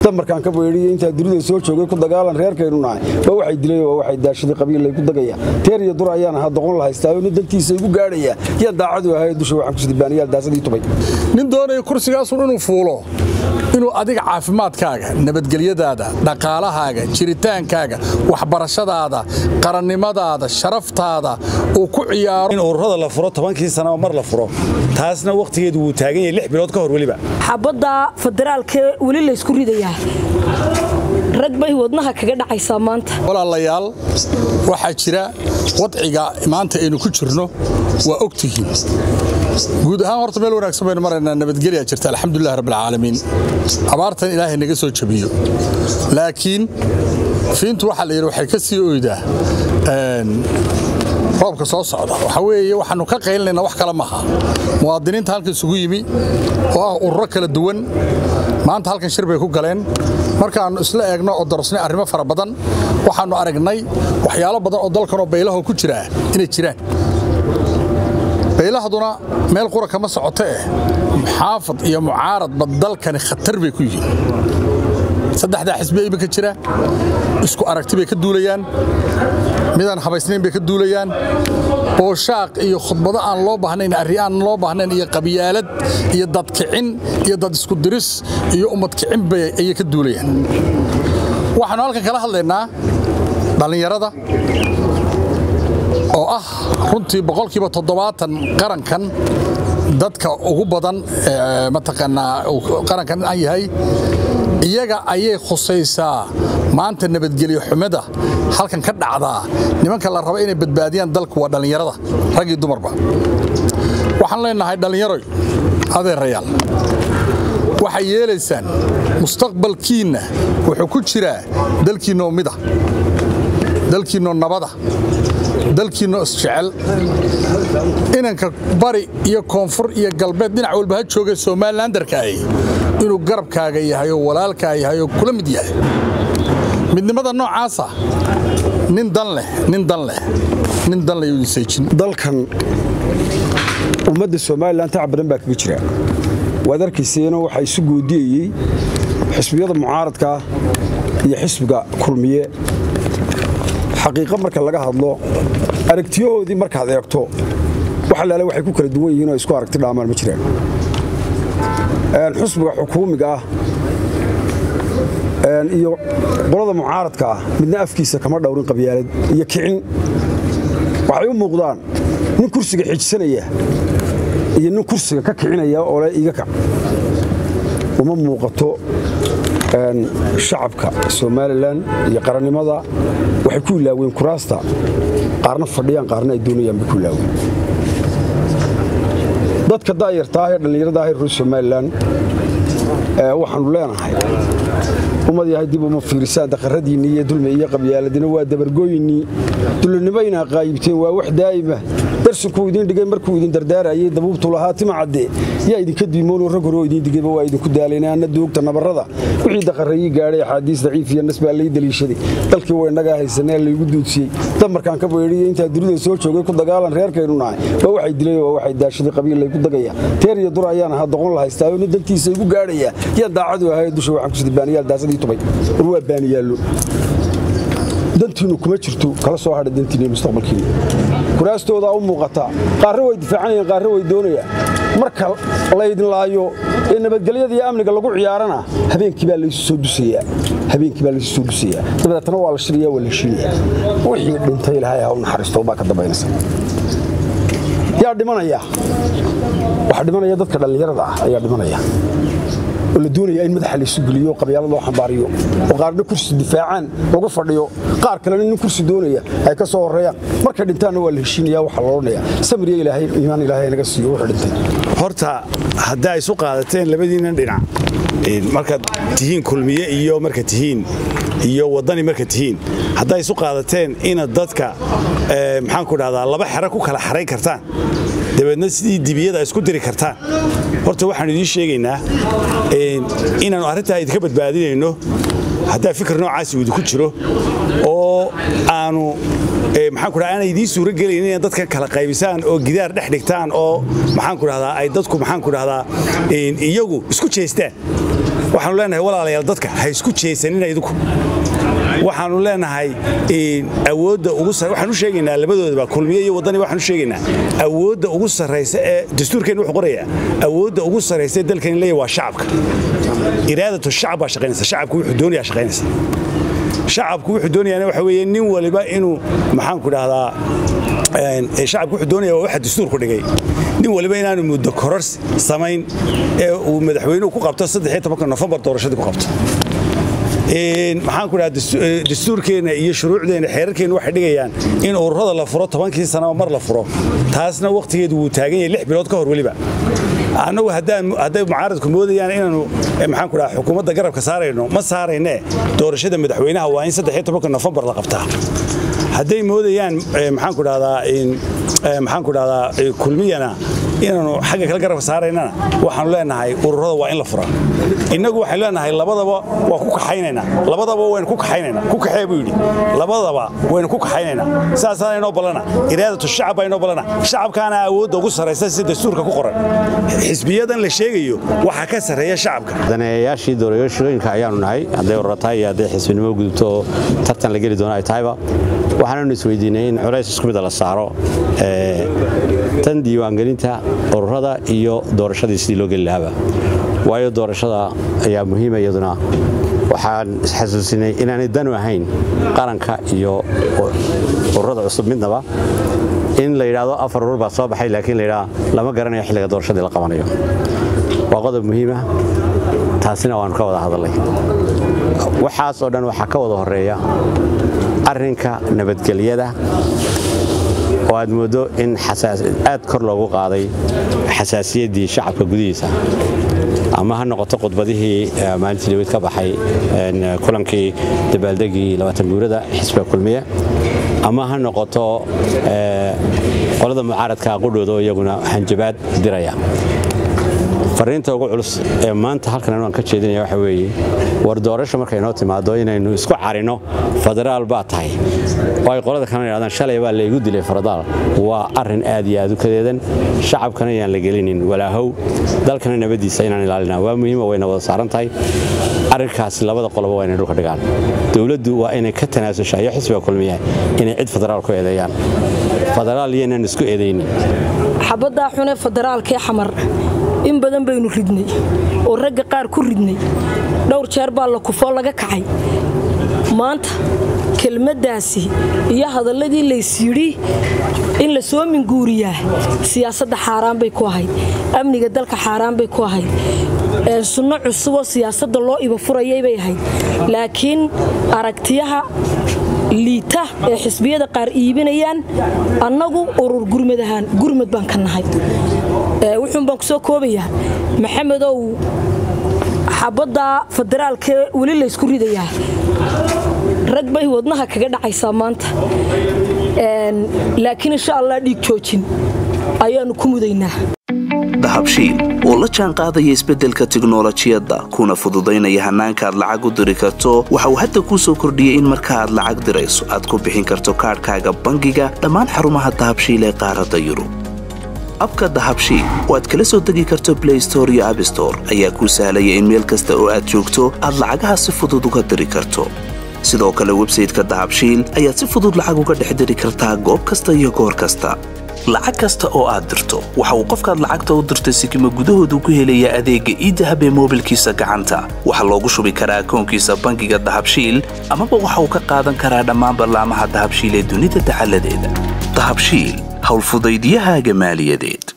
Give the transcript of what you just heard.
damarkaan ka beedhiyo intaa dunida soo joogay ku dagaalan reerkaynu nahay waa waxay dilay waa waxay daashaday qabiillay ku dagaya teer iyo dur ayaan ahaa doqon la haystaayo nin dantiisa igu gaadhaya yaan daacadu ahay dusha waxaan ku sidibaaniyaal daasadii tubay nin doonaya kursigaasun inuu fuulo inuu adiga caafimaadkaaga nabadgelyadaada dhaqaalahaaga jiritaankaaga waxbarashadaada qarannimadaada sharaftaada uu ku ciyaaro in ururada la furo tobankii sanaba mar la furo taasna wakhtigeedu wuu taagan yahay lix bilood ka hor weliba xabadda federaalkee weli laysku ridayaa rag bay wadnaha kaga dhacaysaa maanta walaalayaal waxaa jira wadciga maanta aynu ku jirno waa ogtihiin guud ahaan horta meel wanaagsan baynu maraynaa nabadgelyaa jirta alxamdulilah rabbilcaalamiin abaartan ilaahay naga soo jabiyo laakiin fiintu waxaa la yidhi waxay ka sii oydaa roobka soo socda waxaa weeye waxaannu ka qaylinayna wax kale maaha muwaadiniinta halka isugu yimi oo ah ururo kala duwan maanta halkan shir bay ku galeen markaannu isla eegno oo darasnay arrimo fara badan waxaannu aragnay waxyaalo badan oo dalkanoo baylaho ku jiraa inay jiraan baylahduna meel qura kama socoto eh muxaafad iyo mucaaradba dalkani khatar bay ku yihiin saddexdaa xisbi iminka jira isku aragti bay ka duulayaan midaan habaysnayn bay ka duulayaan booshaaq iyo khudbado aan loo baahnayn arri aan loo baahnayn iyo qabyaalad iyo dadkicin iyo dad isku diris iyo ummad kicin bay ayay ka duulayaan waxaannu halkan kala hadlaynaa dhallinyarada oo ah runtii boqolkiiba toddobaatan qarankan dadka ugu badan mataqaanaa qarankan aan yahay iyaga ayay khusaysaa maanta nabadgelyo xumada halkan ka dhacdaa nimanka la raba inay badbaadiyaan dalku waa dhallinyarada rag iyo dumarba waxaan leenahay dhallinyaroy adeerayaal waxay yeelaysaan mustaqbalkiinna wuxuu ku jiraa dalkiinnoo mida dalkiinnoo nabada dalkiinno isjecel inanka bari iyo koonfur iyo galbeed dhinac walba ha jooga somalilandarkaahi inuu garabkaaga yahay oo walaalkaa yahay oo kula mid yahay midnimada noocaasa nin dan leh nin dan leh nin dan leh yuu seejin dalkan ummadda somalilan tac badan baa kaga jira waad arkayseeno waxaa isu goodiyeyey xisbiyada mucaaradkaa iyo xisbiga kulmiye xaqiiqo marka laga hadlo aragtiyahoodii markaad eegto wax allaale waxay ku kala duwan yihiin oo isku aragti dhaamaan ma jiraan xusbiga xukuumiga ah iyo qolada mucaaradka ah midna afkiisa kama dhowrin qabyaalad iyo kicin waxay u muuqdaan nin kursiga xijsanaya iyo nin kursiga ka kicinaya oo le iga kac uma muuqato shacabka somalilan iyo qarannimada waxay ku ilaaween kuraasta qaarna fadhiyaan qaarna ay doonayaan bay ku ilaaween dadka daayartaa ee dhallinyarada ah ee reer somalilan waxaannu leenahay ummad yahay dib uma fiirisaan daqaradiinnii iyo dulmi iyo qabyaaladina waa dabargooyinnii dulinimo inaa qaayibteen waa wax daa'ima darsinkuu idiin dhigay markuu idin dardaarayay dabuubtu lahaa tima cadde yaa idinka diimoonoo rag hore oo idiin digayba waa idinku daalayna anna doogta nabarrada wixii daqarayii gaadhay axaadiis daciif iyo nas baa lay daliishaday dalkii waa innagaa haysanee laygu duudsiyey damarkaan ka beedhiyo intaa dunida soo joogay ku dagaalan reerkaynu nahay waa waxay dilay waa waxay daashaday qabiillay ku dagaya teer iyo dur ayaan ahaa doqon la haystaayo nin dantiisa igu gaadhaya yaan daacadu ahay dusha waxaan ku sidibaaniyaal daasadii tubay war waa baaniyaallo dantiinnu kuma jirto kala soo hadha dantiinni mustaqbalkiinnu kuraastoodaa u muuqataa qaarre way difaacanayaan qaarre way doonayaan marka laydin laayo ee nabadgelyada iyo amniga lagu ciyaarana habeenkii baa laysu soo dusayaa habeenkii baa laysu soo dusayaa dabadeetna waa la shiraya waa la heshiinaya wixii dhintay ilaahay ha u naxariisto baa ka dambaynaysa yaa dhimanaya waxaa dhimanaya dadka dhallinyarada ah ayaa dhimanaya oo la doonaya in madaxa laysu geliyo qabyaalad loo xambaariyo oo qaarna kursi difaacaan lagu fadhiyo qaar kalena nin kursi doonaya ay ka soo horreeyaan markay dhintaanna waa la heshiinaya waxaa la odhanaya samiriya ilaahay iimaan ilaahay naga siiyo wuxuu dhintay horta haddaa isu qaadateen labadiinnan dhinac markaad tihiin kulmiye iyo marka tihiin iyo waddani marka tihiin haddaa isu qaadateen inaad dadka maxaan ku dhahdaa laba xero ku kala xarayn kartaan dabeedna sidii dibiyada isku diri kartaan horta waxaanu idiin sheegaynaa inaannu arrintaa idinka badbaadinayno haddaa fikir noocaasi uu idinku jiro oo aanu maxaan ku dhaha aanay idiin suuro gelaynin inaad dadkan kala qaybisaan oo gidaar dhex dhigtaan oo maxaan ku dhahdaa ay dadku maxaan ku dhahdaa iyagu isku jeestaan waxaanu leenahay walaalayaal dadka ha isku jeesanina idinku waxaanu leenahay awoodda ugu waxaan u sheegaynaa labadoodaba kulmiye iyo waddani waxaan u sheegaynaa awoodda ugu sarraysa ee dastuurkeenna wuxuu qorayaa awoodda ugu sarraysa ee dalkani leeyahay waa shacabka iraadatu shacab baa shaqaynaysa shacabku wuxuu doonayaa shaqaynaysa shacabku wuxuu doonayaana waxa weeye nin waliba inuu maxaanku dhahdaa shacabku wuxuu doonaya waa waxa dastuurku dhigay nin waliba inaanu muddo kororsi samayn ee uu madaxweynuhu ku qabto nofembar doorashadii ku qabto maxaan ku dhaha dastuurkeenna iyo shuruucdeenna xeerarkeenna waxay dhigayaan in ururada la furo tobankii sanaba mar la furo taasna wakhtigeedu wuu taagan yahay lix bilood ka hor weliba annagu hadday mucaaradku moodayaan inaanu maxaan ku dhaha xukuumadda garabka saarayno ma saaraynee doorashada madaxweynaha waa in nofembar la qabtaa hadday moodayaan maxaan ku dhahdaa maxaan ku dhahdaa kulmiyana inaanu xagga kale garabka saaraynana waxaanu leenahay ururada waa in la furaa innagu waxaynu leenahay labadaba waa ku kaxaynaynaa labadaba waynu ku kaxaynaynaa ku kaxee buu yidhi labadaba waynu ku kaxaynaynaa saasaana inoo ballana iraadatu shacab baa inoo ballana shacabkaana awoodda ugu sarraysa si dastuurka ku qoran xisbiyadan la sheegayo waxaa ka sarreeya shacabka daneeyayaashii doorashooyinka ayaanu nahay hadday urura tahay iyo hadday xisbinimo gudubto oo tartan la geli doono ay tahayba waxaananu isweydiinay in culays isku mida la saaro tan diiwaangelinta ururada iyo doorashadii sidii loo geli lahaaba waayo doorashada ayaa muhiima iyaduna waxaan isxasuusinay inaanay danu ahayn qaranka iyo ururada cusub midnaba in la yidhaahdo afar urur baa soo baxay laakiin layidhaha lama garanayo xilliga doorashadii la qabanayo waa qodob muhiima taasina waannu ka wada hadallay waxaas oo dhan waxaa ka wada horeeya arrinka nabadgelyada oo aad mooddo in aad kor loogu qaaday xasaasiyaddii shacabka gudihiisa ama ha noqoto khudbadihii maalintii dawid ka baxay kulankii dabaaldegii guurada xisbiga kulmiye ama ha noqoto qolada mucaaradka qudhooda oo iyaguna hanjabaad diraya fariinta ugu culus ee maanta halkan aan ka jeedinaya waxa weeye war doorasho markay noo timaado inaynu isku carino federaal baa tahay oo ay qolada kalena yidhahdaan shalay baa laygu dilay faradaal waa arrin aad iyo aad u kadeedan shacabkana yaan la gelinin walaahow dalkana nabadiisa inaan ilaalina waa muhiima wayna wada saaran tahay arrinkaasi labada qoloba waa inay dhulka dhigaan dowladdu waa inay ka tanaasusha iyo xisbiga kulmiya inay cid federaal ku eedeeyaan federaal iyo inaan isku eedaynin xabaddaa xunee federaalkee xamar in badan baynu ridnay oo ragga qaar ku ridnay dhowr jeer baa la kufoo laga kacay maanta kelmaddaasi iyo hadalladii laysyidhi in la soo minguuriyaa siyaasadda xaaraan bay ku ahayd amniga dalka xaaraan bay ku ahayd sunno cusuboo siyaasadda loo iba furayay bay ahayd laakiin aragtiyaha liita ee xisbiyada qaar iibinayaan annagu urur gurmad ahaan gurmad baan ka nahay wuxuun baan ku soo koobayaa maxamedow xabadda federaalkee weli laysku ridayaa rag bay wadnaha kaga dhacaysaa maanta laakiin insha allah dhiig joojin ayaannu ku mudaynaa dahabshiil oo la jaan qaadaya isbeddelka tiknolojiyadda kuna fududaynaya hannaanka aad lacag u diri karto waxa uu hadda kuu soo kordhiyey in marka aad lacag dirayso aad ku bixin karto kaadhkaaga bangiga dhammaan xarumaha dahabshiil ee qaaradda yurub abka dahabshiil oo aad kala soo degi karto blay store iyo abstore ayaa kuu sahlaya in meel kasta oo aad joogto aad lacagaha si fudud uga diri karto sidoo kale websayteka dahabshiil ayaad si fudud lacag uga dhex diri kartaa goob kasta iyo goor kasta lacag kasta oo aad dirto waxa uu qofkaad lacagta u dirtay sikima gudahoodu ku helayaa adeegga iidahab ee moobilkiisa gacanta waxaa loogu shubi karaa akoonkiisa bangiga dahabshiil amaba waxa uu ka qaadan karaa dhammaan ballaamaha dahabshiil ee dunida dacaladeeda dahabshiil howlfudaydiyahaaga maaliyadeed